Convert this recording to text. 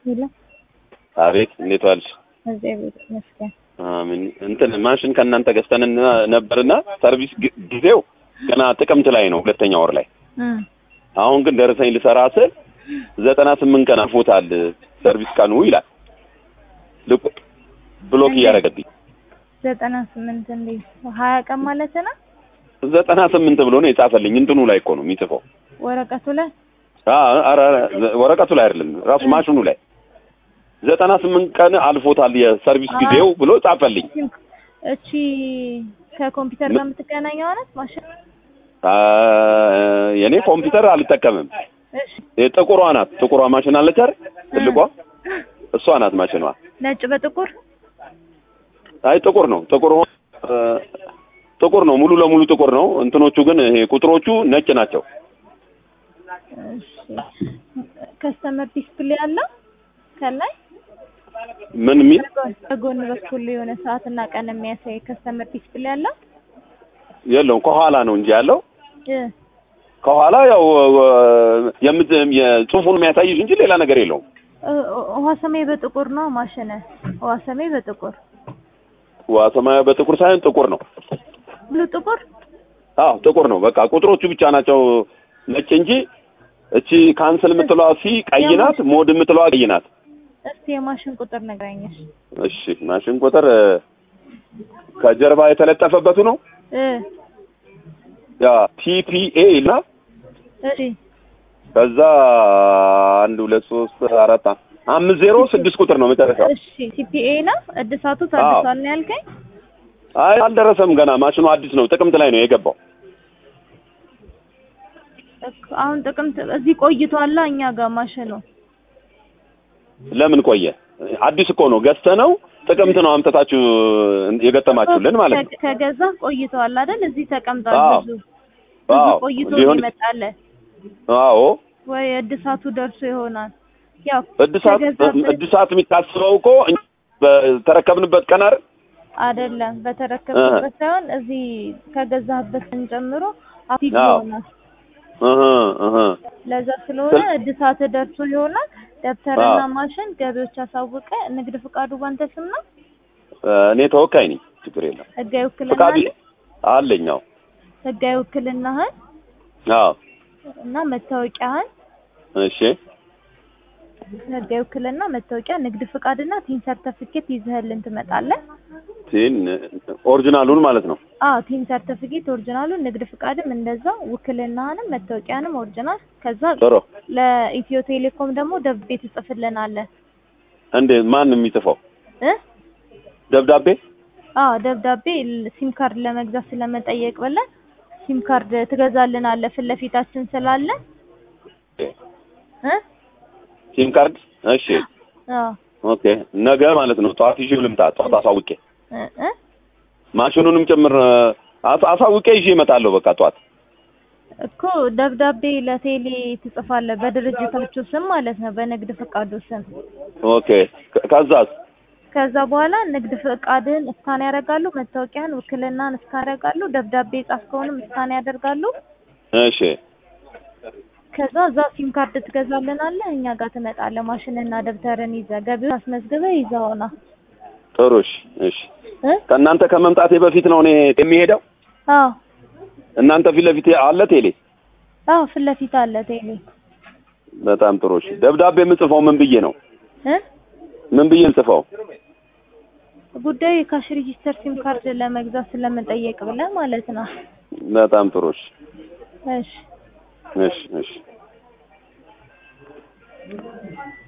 ሄሎ አቤት እንዴት ዋልሽ? እግዚአብሔር ይመስገን። አሜን። እንትን ማሽን ከእናንተ ገዝተን ነበርና ሰርቪስ ግ- ጊዜው ገና ጥቅምት ላይ ነው፣ ሁለተኛ ወር ላይ። እም አሁን ግን ደረሰኝ ልሰራ ስል ዘጠና ስምንት ቀን አልፎታል ሰርቪስ ቀኑ ይላል። ልቁ ብሎክ እያደረገብኝ ዘጠና ስምንት እንዴት ሀያ ቀን ማለት ነው ዘጠና ስምንት ብሎ ነው የጻፈልኝ። እንትኑ ላይ እኮ ነው የሚጽፈው። ወረቀቱ ላይ አ- ኧረ ኧረ ወረቀቱ ላይ አይደለም ራሱ ማሽኑ ላይ ዘጠና ስምንት ቀን አልፎታል የሰርቪስ ጊዜው ብሎ ጻፈልኝ። እቺ ከኮምፒውተር ጋር የምትገናኘው ናት ማሽን? አ፣ የኔ ኮምፒውተር አልጠቀምም። እሺ ጥቁሯ ናት። ጥቁሯ ማሽን አለች አይደል? ትልቋ እሷ ናት ማሽኗ። ነጭ በጥቁር አይ ጥቁር ነው። ጥቁር ሆ- እ፣ ጥቁር ነው። ሙሉ ለሙሉ ጥቁር ነው። እንትኖቹ ግን ይሄ ቁጥሮቹ ነጭ ናቸው። እሺ ከስተመር ዲስፕሌይ አለ ከላይ ምን የሚል በጎን በኩል የሆነ ሰዓትና ቀን የሚያሳይ ከስተመር ዲስፕሌይ አለ የለውም። ከኋላ ነው እንጂ ያለው እ ከኋላ ያው የምት የጽሁፉን የሚያሳይሽ እንጂ ሌላ ነገር የለውም። እ- ውሃ ሰማይ በጥቁር ነው ማሽነ ውሃ ሰማይ በጥቁር ዋ ሰማያዊ በጥቁር ሳይሆን ጥቁር ነው። ብሉ ጥቁር አዎ ጥቁር ነው። በቃ ቁጥሮቹ ብቻ ናቸው ነጭ እንጂ እቺ ካንስል የምትለዋ ሲ ቀይ ናት፣ ሞድ የምትለዋ ቀይ ናት። እስቲ የማሽን ቁጥር ነግረኝሽ እሺ ማሽን ቁጥር እ፣ ከጀርባ የተለጠፈበቱ ነው እ ያ ቲፒኤ እና እሺ ከዛ አንድ ሁለት ሶስት አራት አ- አምስት ዜሮ ስድስት ቁጥር ነው መጨረሻው። እሺ ሲፒኤ ነው እድሳቱ ታድሷል ነው ያልከኝ አይ አልደረሰም ገና ማሽኑ አዲስ ነው። ጥቅምት ላይ ነው የገባው። እኮ አሁን ጥቅምት እዚህ ቆይቷላ እኛ ጋር ማሽኑ ለምን ቆየ? አዲስ እኮ ነው ገዝተ ነው ጥቅምት ነው አምጥታችሁ የገጠማችሁልን ማለት ነው። ከ- ከገዛ ቆይቷል አይደል እዚህ ተቀምጧል አዎ። ብዙ ብዙ አዎ ቆይቶ ሊሆን ይመጣል አዎ ወይ እድሳቱ ደርሶ ይሆናል ያው እድሳት ከገዛበት- እድሳት የሚታስበው እኮ እኛ በተረከብንበት ቀን አይደል? አይደለም በተረከብበት ሳይሆን እዚህ ከገዛህበት ጀምሮ አክቲቭ አዎ። ይሆናል እህ እህ ለዛ ስለሆነ ስል- እድሳት ደርሶ ይሆናል ደብተርና አዎ። ማሽን ገቢዎች አሳውቀ ንግድ ፍቃዱ ባንተ ስም ነው እኔ ተወካይ ነኝ። ችግር የለም። ህጋዊ ውክልና ፍቃድ አለ አለኝ። አዎ ህጋዊ ውክልናህን አዎ እና መታወቂያህን እሺ ህጋዊ ውክልና መታወቂያ ንግድ ፍቃድና ቲን ሰርተፊኬት ይዘህልን ትመጣለህ ቲን ኦሪጂናሉን ማለት ነው። አዎ ቲን ሰርተፊኬት ኦሪጂናሉን ንግድ ፍቃድም እንደዛው ውክልናህንም መታወቂያንም ኦሪጂናል ከዛ ጥሩ ለኢትዮ ቴሌኮም ደግሞ ደብዳቤ ትጽፍልናለህ እንዴ ማን የሚጽፈው እ ደብዳቤ? አዎ ደብዳቤ ል- ሲም ካርድ ለመግዛት ስለመጠየቅ ብለን ሲም ካርድ ትገዛልናለህ ፊት ለፊታችን ስላለ እ ሲም ካርድ? እሺ አዎ ኦኬ። ነገ ማለት ነው ጠዋት ይዤው ልምጣ። ጠዋት አሳውቄ እ እ ማሽኑንም ጭምር አሳ- አሳውቄ ይዤ እመጣለሁ። በቃ ጠዋት እኮ ደብዳቤ ለቴሌ ትጽፋለህ በድርጅታችሁ ስም ማለት ነው በንግድ ፈቃዱ ስም ኦኬ። ከ- ከዛስ? ከዛ በኋላ ንግድ ፈቃድን እስካን ያደርጋሉ መታወቂያን ውክልናን እስካን ያደርጋሉ ደብዳቤ የጻፍከውንም እስካን ያደርጋሉ እሺ ከዛ እዛ ሲም ካርድ ትገዛልናለህ እኛ ጋር ትመጣለህ ማሽንና ደብተርን ይዘህ ገቢውን አስመዝግበህ ይዘውና ጥሩ። እሺ እሺ። እ ከእናንተ ከመምጣቴ በፊት ነው እኔ የሚሄደው። አዎ እናንተ ፊት ለፊት አለ ቴሌ። አዎ ፊት ለፊት አለ ቴሌ በጣም ጥሩ። እሺ ደብዳቤ የምጽፈው ምን ብዬ ነው? እ ምን ብዬ ልጽፈው? ጉዳዩ የካሽ ሬጂስተር ሲም ካርድ ለመግዛት ስለመጠየቅ ብለህ ማለት ነው በጣም ጥሩ። እሺ እሺ እሺ እሺ